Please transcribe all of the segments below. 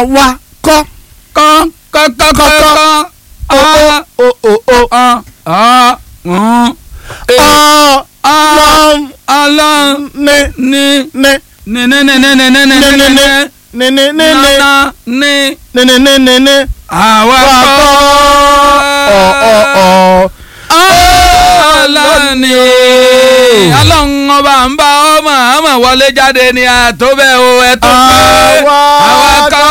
àwa kọ́ kán kọ́kọ́kọ́kọ́ o o o o ọlọ́run ọlọ́run ní ní ní ní ní ní ní ní ní ní ní ní ní ní ní ní nana ní ní ní ní ní ní àwa wà kọ́ kọ́ ọ ọ ọ. ọlọ́run ni ọlọ́run ọba ń bá ọmọ ọmọ wọlé jáde ní àtọ́bẹ̀ o ẹ tó pé Àwa àwa kọ́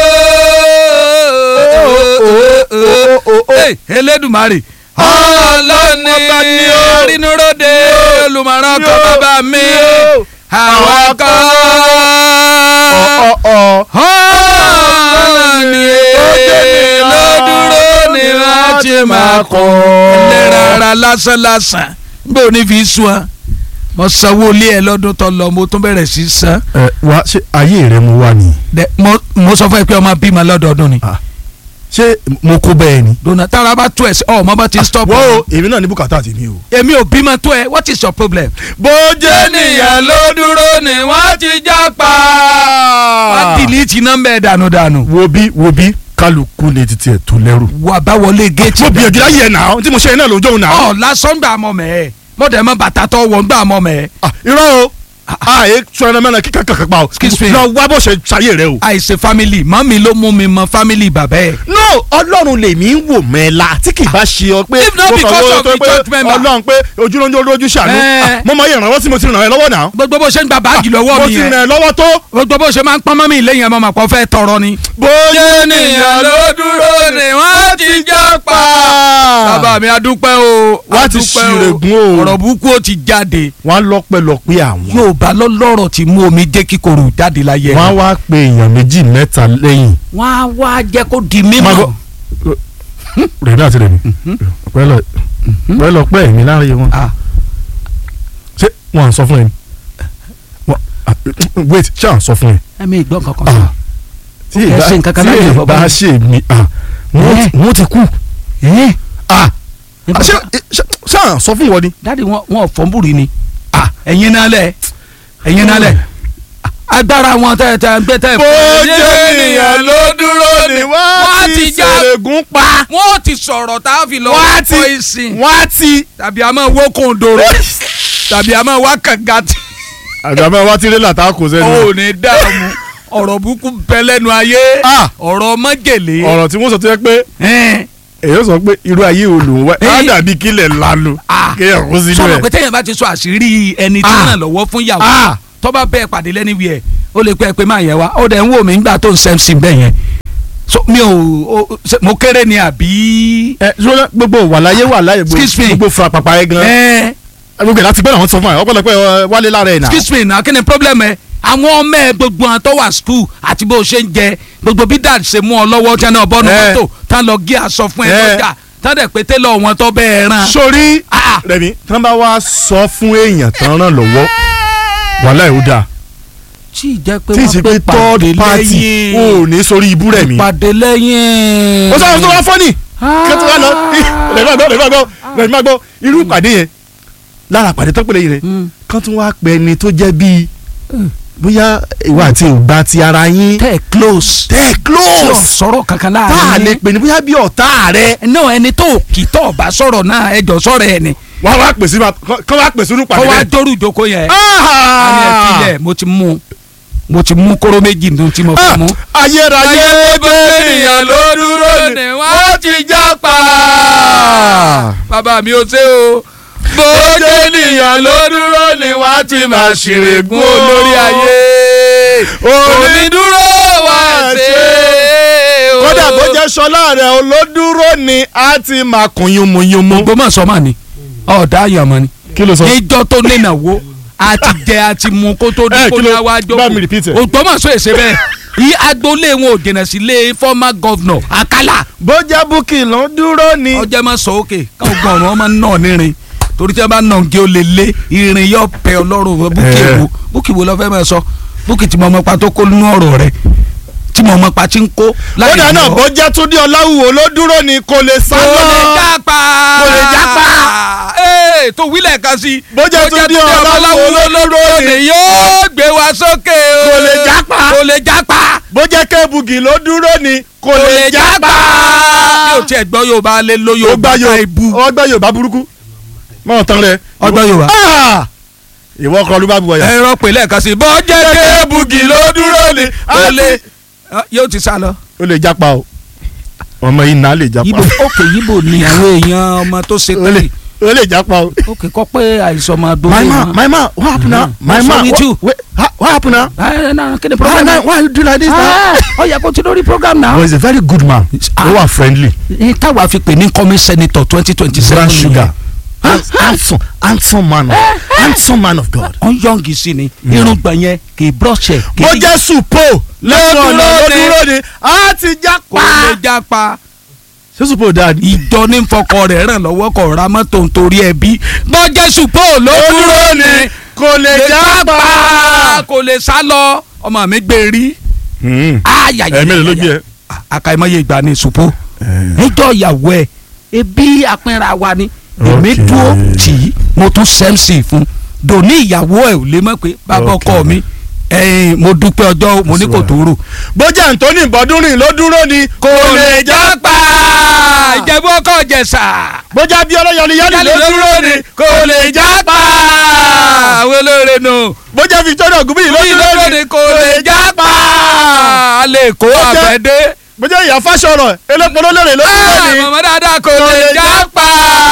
o Elédùmarè ọlọ́run ni Ọba ni o. rínúróde olùmọ̀ràn kan bàbá mi àwa kọ́ ọ ọ. ọlọ́run ni lódúró ni wọ́n ti máa kọ́ lẹ́ra ara lásán lásán bí o ní fi sùn ọ́ mo sanwó ilé ẹ lọ́dún tó lọ mo tún bẹ̀rẹ̀ sí san ẹ wá ṣe ayé rẹ mo wà ní. Dẹ- mo- mo sọ fún ẹ pé ọmọ bímọ lọ́dọọdún ni ṣé mo kó bẹ́ẹ̀ ni. dona tára bá tó ẹ sí ọ ọmọ bá ti stop wọ́n o èmi náà ní bùkátà tèmi o. èmi ò bímọ tó ẹ what is your problem. bó jẹ́ ènìyàn ló dúró ni wọ́n ti já pa. wọ́n dìlítì nọ́mbà ẹ̀ dànù dànù. wo bí wo bí kálukú ní títí ẹ̀ tó lẹ́rù. wà bá wọlé géètì. mo gbìyànjú láyé ẹ̀ náà tí mo ṣe iná lójó náà. ọ lásán gbà mọ mẹ mo dẹ̀ mọ bàtà tó wọ̀ ń gbà mọ mẹ. Ah, irọ́ o àyè sọ̀rọ̀ mẹ́rin kíkà kankan pa o. Excuse me. lọ wá bó ṣe ṣayé rẹ o. àìsè family mọ́mí ló mú mi mọ family bàbá ẹ̀. no ọlọ́run lèmi ń wò mẹ́la tí kì í bá ṣe ọ pé If not mo kàn because wò of tó the pé church member. ọlọ́run pé ojúlójú olójú ṣàánú Eh. Ah, mo máa yẹ ìrànwọ́ tí mo ti ràn ẹ́ lọ́wọ́ náà. gbogbo bó ṣe ń gba báàgì lọ́wọ́ mo mi ti ràn yẹn ẹ́ lọ́wọ́ tó. gbogbo bó ṣe máa ń pọ́n mọ́mí lẹ́yìn ọmọ màpọ̀ fẹ́ tọrọ ni. bóyá ènìyàn ló dúró ni wọ́n ti já pa. bàbá mi adúpẹ́ o Wá ti adúpẹ́ ṣìrègùn o. ọ̀rọ̀ burúkú ó ti jáde. wọ́n á lọ́pẹ́lọpẹ́ àwọn. Yorùbá lọ́lọ́rọ̀ ti mú omi jẹ́ kíkorò jáde láyé ẹ̀. wọ́n á wá pe èèyàn méjì mẹ́ta lẹ́yìn. wọ́n á wá jẹ́ kó di Máa mímọ́. gbọ́. rèmi àti rèmi pẹ́lọ pẹ́lọ pẹ́ èmi láàrin wọn. Ah. ṣé wọn à ń sọ fún ẹ ni Wọ́n- ah, wait ṣé à ń sọ fún ẹ. ẹ̀mí ìgbọ́n kankan Ah. sọ. tí Ó fẹ́ ṣe nǹkan kan láyé tí bàbá ìbá mi. ṣe mi ah, wọ́n Eh. ti- wọ́n ti kú. ẹ́ Ah, nípa ṣé ṣé- ṣé à ń sọ fún wọn ni. dáàdi wọn wọn ò fọ́nbùrì ni. Ah, ẹ̀yin náà lẹ̀ ẹ̀yin náà lẹ̀ agbára wọn tẹ tẹ gbé tẹ. wọ́n ti já ṣèrègùn pa. wọ́n ti sọ̀rọ̀ tá a fi lọ Wọ́n á wọ́n ti- kọ́ ìsìn wọ́n á ti. tàbí a máa wó kòndòrò tàbí a máa wá kànga tí àgbàmọ́ wa ti rí làtà kò sẹ́nu. ò ní dààmú ọ̀rọ̀ burúkú bẹ lẹ́nu ayé Ah. ọ̀rọ̀ mọ́jèlé. ọ̀rọ̀ tí wọ́n sọ tó yẹ pé Ẹ́n. èyí sọ pé irú ayé wo lòun wá á Èyí- dàbí kílẹ̀ lanu Ah. kéèyàn kó sínú sọ̀rọ̀ pé ẹ̀. téèyàn bá ti sọ àṣírí ẹni tí Ah. ràn lọ́wọ́ fún ìyàwó Ah. tó bá bẹ́ẹ̀ pàdé lẹ́ni wí ẹ̀ ó lè pẹ́ pé máa yẹn wá ó dẹ̀ ń wò mí nígbà tó ń sẹ́m sí bẹ́ẹ̀ yẹn so mi ò ó- ṣe- mo kéré ni àbí. ẹ ṣọlá gbogbo wà láyé wà láyé Excuse me. gbogbo fura pàpà yẹn gan. ẹ gbogbo ẹ̀ láti gbẹ́ làwọn ti sọ fún ẹ ọ̀pọ̀lọpọ̀ ẹ wálé lára ẹ̀ nà. excuse me na kí ni problem ẹ àwọn ọmọ ẹ gbogbo àwọn tó wà school àti bó o ṣe ń jẹ gbogbo bí dad ṣe mú ọ lọ́wọ́ tí wọn náà bọ́nu Eh. mọ́tò tán lọ gé aṣọ fún ẹ Eh. lọ́jà tán dẹ̀ pé tẹ́lọ̀ wọn tó bẹ́ẹ̀ ràn. sórí Ah. rẹmi tí wọ́n bá wá sọ fún èèyàn tán ràn lọ́wọ́ wàhálà ẹ̀ ó dáa tí ì jẹ́ pé tí ì ṣe wọ́n pé pé pàdé third party lẹ́yìn ò ní sórí ibú rẹ̀ mi. pàdé lẹ́yìn. ó sọ tó wá fọ́nì kí wọ́n wá lọ rẹ̀mí àgbọ̀ rẹ̀mí àgbọ̀ rẹ̀mí àgbọ̀ irú ìpàdé yẹn lára ìpàdé tó pèlè yìí rẹ̀ Mm. kán tún wá pẹ́ ẹni tó jẹ́ bíi bóyá ìwà àti ìgbà ti ara yín tẹ́ ẹ close. tẹ́ ẹ tí ò close sọ̀rọ̀ kankan tá a láàrin lè yín. pè ní bóyá bí ọ̀tá rẹ̀ náà ẹni tó kì í tọ̀ bá sọ̀rọ̀ náà ẹjọ́ sọ̀rọ̀ ẹ̀ ni. wọ́n wá pèsè kán wá pèsè irú kó ìpàdé wá bẹ́ẹ̀. dórí ìjókòó yẹn. a ní ẹ filẹ̀ mo ti mú mo ti mú kóró méjì nínú tí mo Ah, fi mú. ayérayé bẹ́ẹ̀nìyàn ló dúró ni wọ́n ti já pa. bàbá mi ò ṣe o. bójú ènìyàn ló dúró ni wọ́n ti máa ṣèrègùn olórí ayé. onídúró wá ṣe o. kódà bó jẹ́ sọlá rẹ̀ olódúró ni a ti máa kún yúnmuyúnmu. gbọ́mọ̀ sọ́mà ni ọ̀dà àyàmọ́ ni. kí ló sọ. níjọ́ tó nínáwó àti jẹ àti mu kó tó Eh, dín kó kí ní ló- àwa bá mi repeat ẹ̀. jókòó ògbómọ̀ṣọ́ èsè bẹ́ẹ̀ yí agboolé wọn ò dènà sílé former governor Akala bó jẹ́ búkì ló dúró ni. ọjọ́ máa sọ òkè káwọn gan ọ̀run ọmọ náà nírin torí tí wọ́n bá nà gé o lè lé irin yóò pẹ́ ọlọ́run búkì Eh. wo búkì wo lọ́ọ́ fẹ́ máa sọ búkì tí mo mọ pa tó kó nínú ọ̀rọ̀ rẹ̀ tí mo mọ pa ti ń kó. ó dáa náà bó jẹ́ túndé ọláwùwò ló dúró ni kò lè sá kò lọ. lè jápa. Kò lè jápa. ee tó wílẹ̀ kan sí. Bó jẹ́ Túndé Ọláwùwó ló dúró ni. ni yóò gbé wa sókè o. Kò lè jápa. kò lè jápa. bó jẹ́ kébùgì ló dúró ni kò lè jápa. bí o tiẹ̀ gbọ́ Yorùbá lé lo ó gbá Yorùbá ká Yorùbá ibu. ó gbá Yorùbá burúkú mọ̀ tán rẹ̀. Ó gbọ́ Yorùbá. Ah! ìwọ kọ ló bá bu ọyà. ẹ̀rọ pè lẹ́ẹ̀kan sí. bó jẹ́ kébùgì ló dúró ni kò lè. yóò ti sá lọ. ó lè jápa o ọmọ yìí nà á lè jápa Yíbo òkè Yíbo ni àwọn èèyàn ọmọ tó ṣe ó lè tẹ́lẹ̀. ó lè jápa o. òkè kọ́ pé àìsàn ọmọ my adókè man my man what happen now my What's man wrong with what, you? wait, ha- what happen now. ẹ náà kí ni why problem why why you do like this now. Ah, ó yẹ kó ti lórí program náà. he was a very good man Ah. ó wà friendly ní táwa fi pè ní coming senator twenty twenty seven brown sugar Hands- handsome handsome man of handsome man of God. ọ̀n yọ̀ǹgì sí ni irun gbọ̀n yẹn kì í brọ́ṣẹ̀ kì bó í jẹ́ supo lẹ́nu ọ̀nà ló dúró ni a ti kò lè jápa. jápa ṣé supo dáa ni. ìjọ ní fọkọ rẹ̀ ràn lọ́wọ́ kọ̀ ra mọ́tò nítorí ẹbí bọ́jẹ́ ṣùpọ̀ ló dúró ni kò lè jápa. kò lè sá lọ ọmọ mi gbé rí ayayaya ẹ̀mí ló gbé ẹ. àkàìmọye ìgbà ni ṣùpọ̀ ẹjọ́ ìyàwó ẹ̀ ebi apínra wa ni èmi Okay. dúró tì í mo tún sẹ́msì fún dòní ìyàwó ẹ̀ ò lè mọ̀ pé bàbá ọkọ Okay. mi ẹ̀yìn mo dúpẹ́ ọjọ́ mo ní kò tó rò. bó jẹ́ Anthony bọ́dúnrìn ló dúró ni kò lè jápa. ìjẹ̀bú ọkọ jẹ̀sà bó jẹ́ Abíọ́lá yọliyọli ló dúró ni kò lè jápa. àwọn olóore nù bó jẹ́ Victoria Ògúnbíyì ló dúró ni kò lè jápa a lè kó jẹ́- àbẹ̀dé bó jẹ́ ìyá Fáṣọ̀rọ̀ elépo lólèrè ló dúró ni mọ̀mọ́ dáadáa kò Kò lè lè jápa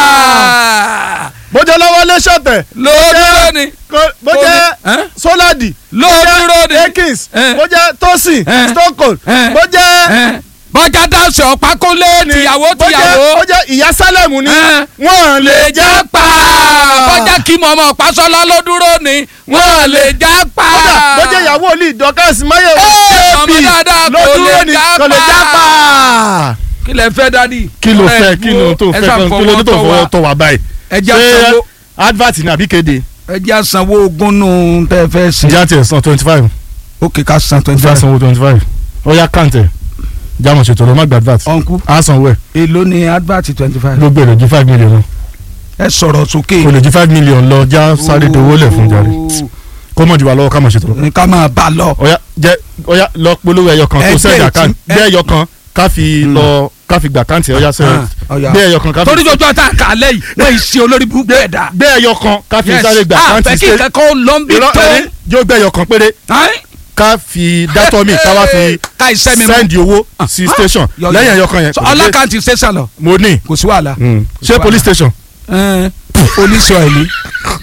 bó jẹ́ Lọ́wọ́lé Ṣọ̀tẹ̀ ló dúró ni kò- bó Kò jẹ́ lè- Ẹ́? Sóládì ló bó jẹ́ dúró ni Akins Ẹ́. bó jẹ́ Tosin Ẹ́. Stone Cold Ẹ́. bó jẹ́ Ẹ́, bọ́jà dáhùn ọ̀pákólé tìyàwó bó jẹ́ tìyàwó bó jẹ́ ìyá Sálẹ̀mù ni Ẹ́. wọ́n lè lè jápa. jápa bọ́jà kí mọ̀mọ́ ọ̀pásọ́lá ló dúró ni wọ́n lè jápa kódà bó jẹ́ ìyàwó olú ìdọ́kẹ́sì máyọ̀ Ẹ́, AP ọmọ dáadáa ló kò dúró lè ni kò lè jápa. jápa. kí lẹ fẹ́ dádì. kí ló Ẹ fẹ́ kí ló tó ẹ fẹ́ ṣáà kan kí ló tó fọwọ́ fọwọ́ tọ̀ wá báyìí. ẹja ṣé sanwó advert ni àbí kéde. ẹja sanwó ogún nù tẹ́ fẹ́ ṣe. ìjà tiẹ̀ san twenty five ó kì í ká san twenty ìjà five. sanwó twenty five ó yá kàǹtẹ̀ jámọ̀ ṣètò ló má gba advert ọ̀nkú á sanwó ẹ̀ èló ni advert twenty five. ló gbèrò ju five million lọ ẹ sọ̀rọ̀ sókè. o lè ju five million lọ já sáré dowó lẹ̀ fún jàre kó mọ̀ jù wá lọ́wọ́ ká mọ̀ ṣètò lọ. ní ká máa bá a lọ. ọ̀yá jẹ́ ọ̀yá lọ polówó ẹyọ kan tó Ẹgbẹ́ sẹ́ẹ̀dì ìtì- àkáǹtì ẹ- gbé ẹyọ kan ká fi Mm. lọ ká fi gbà káǹtì ọ̀yá sẹ́ẹ̀dì Ah, ọ̀yá. gbé ẹyọ kan ká fi torí jọjọ tá a kà á lẹ́yìn wọ́n ì ṣe olórí burúkú ẹ̀dá. gbé ẹyọ kan ká fi sáré gbà ah káǹtì fẹ́ kí ṣe nǹkan kan lọ ń bí irọ́ tó. ẹni yóò gbé ẹyọ kan péré Ẹ́n? ká fi dátọ́ mi ká wá fi ká iṣẹ́ mi mú. sẹ́ndì owó sí Ah, station yọ- yọ. lẹ́yìn ẹyọ kan yẹn So, kò ní dé- ọlákàntì ṣẹ́sà lọ mo ní kò sí wàhálà. ṣé police station Ẹ́n, oníṣọ́ ẹ̀ ní